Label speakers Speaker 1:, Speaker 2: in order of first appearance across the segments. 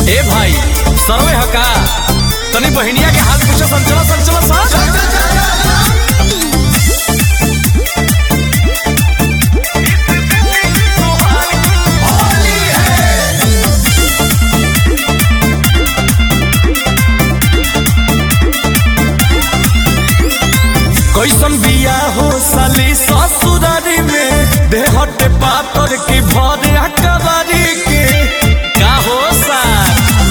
Speaker 1: ए भाई सरवे हका तनी बहिनिया के हाथ पूछो संचला संचला सा कैसन बिया हो साली ससुरारी में देहटे पातर की भरे अकबारी के का हो सार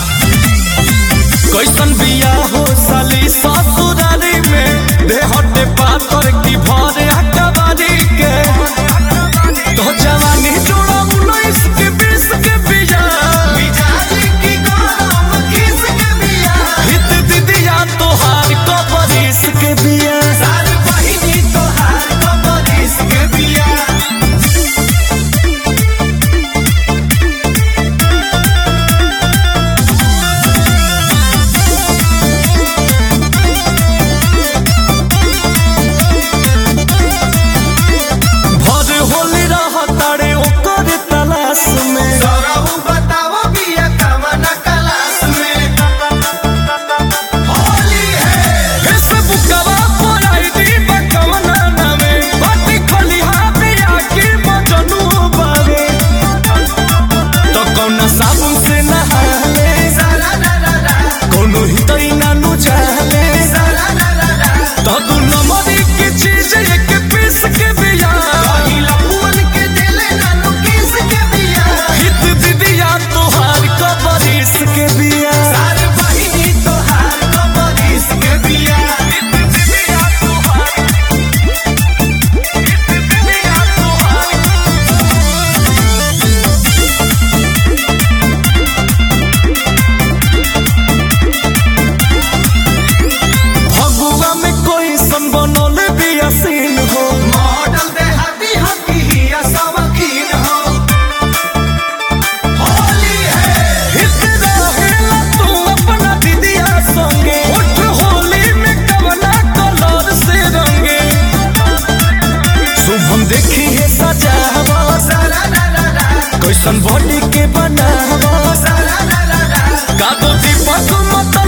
Speaker 1: कैसन बिया हो साली ससुरारी में देहटे पातर की भरे अकबारी के तो जवानी जोड़ा उन्नीस के बीस के बिया हित दीदिया तोहार कबरीस के बिया भर होली रह तारे ओकर तलाश में फेसबुकवा पर आईडी बकवना नामे बाटी खलिहा बिया के मजनू बावे तो कौना साबुन से नहाले कोनो हितई नानु चाहले तो दू नंबरी की चीज एक पीस के बिया हित दीदिया तोहार कबरीस के बिया फगुआ में कोई सन बनल बिया सीन हो
Speaker 2: मॉडल देहाती हकी हिया सवकीन हो होली है
Speaker 1: हित रहेला तू अपना दीदिया संगे उठ होली में कवना कलर से रंगे शुभम देखी है सजावा
Speaker 2: सारा ला ला ला
Speaker 1: कैसन बॉडी के बनावा
Speaker 2: सारा ला ला ला
Speaker 1: का तो दीपक मत